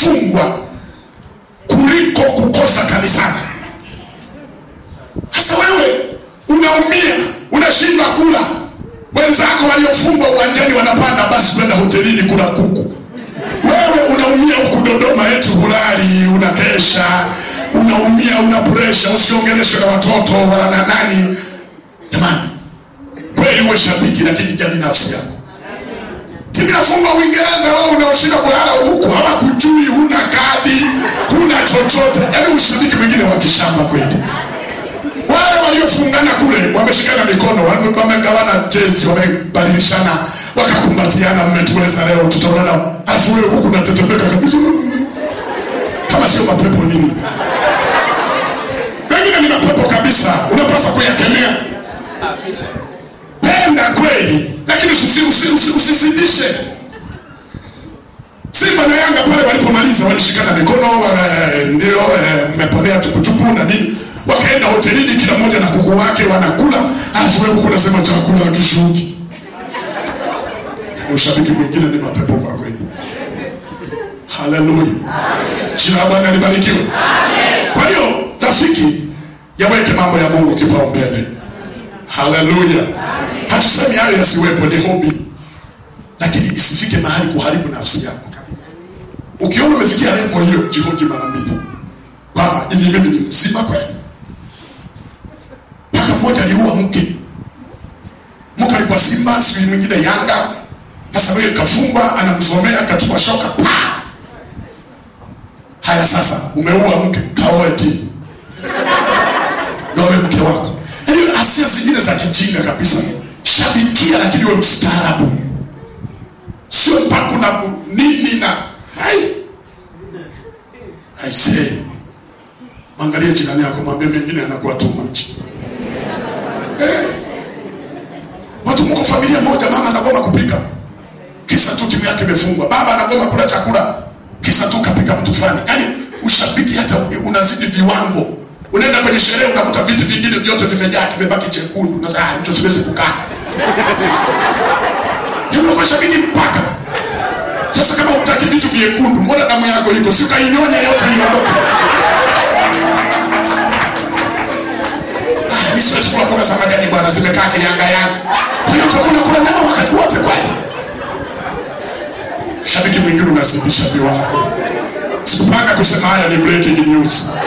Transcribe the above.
kufungwa kuliko kukosa kanisani sasa wewe unaumia unashindwa kula wenzako waliofungwa uwanjani wanapanda basi kwenda hotelini kula kuku wewe unaumia huku dodoma eti hulali unakesha unaumia una presha usiongeleshwe na watoto wala na nani jamani kweli uwe shabiki lakini jali nafsi yako timu inafungwa uingereza wewe unaoshinda kulala huku hawakujui huna kadi huna chochote yaani ushabiki mwingine wa kishamba kweli wale waliofungana kule wameshikana mikono wame- wamegawana jezi wamebadilishana wakakumbatiana mmetuweza leo tutaonana alafu wewe huku natetemeka kabisa kama sio mapepo nini wengine ni mapepo kabisa unapaswa kuyakemea penda kweli lakini usisi- usi- usi- usizidishe simba na yanga pale walipomaliza walishikana mikono wale, ndio eh, mmeponea tukutuku na nini wakaenda hotelini kila mmoja na kuku wake wanakula alafu wewe huku unasema chakula akishuki yani ushabiki mwingine ni mapepo kwa kweli haleluya jina la bwana libarikiwe kwa hiyo rafiki yaweke mambo ya mungu kipaumbele haleluya hatusemi hayo yasiwepo ni hobi lakini isifike mahali kuharibu nafsi yako ukiona umefikia levo hiyo jihoji mara mbili kwamba hivi mimi ni mzima kweli mpaka mmoja aliua mke mke alikuwa simba siku mwingine yanga sasa wewe kafungwa anamsomea kachukua shoka pa haya sasa umeua mke kaoe ti nawe mke wako yaani asia zingine za kijinga kabisa shabikia lakini we mstaarabu sio mpaka na nini na hai aisee mwangalie jirani yako mwambie mengine anakuwa too much Eh. watu mko familia moja mama anagoma kupika kisa tu timu yake imefungwa baba anagoma kula chakula kisa tu kapika mtu fulani yaani ushabiki hata unazidi viwango unaenda kwenye sherehe unakuta viti vingine vyote vimejaa kimebaki chekundu na sasa hicho siwezi kukaa unakuwa shabiki mpaka sasa kama utaki vitu vyekundu mbona damu yako iko si ukainyonya yote iondoke Ah, mi siwezi kula mboga za majani bwana zimekaa kiyanga yanga kwa hiyo utakuwa unakula nyama wakati wote kweli shabiki mwingine unazidisha viwango sikupanga kusema haya ni breaking news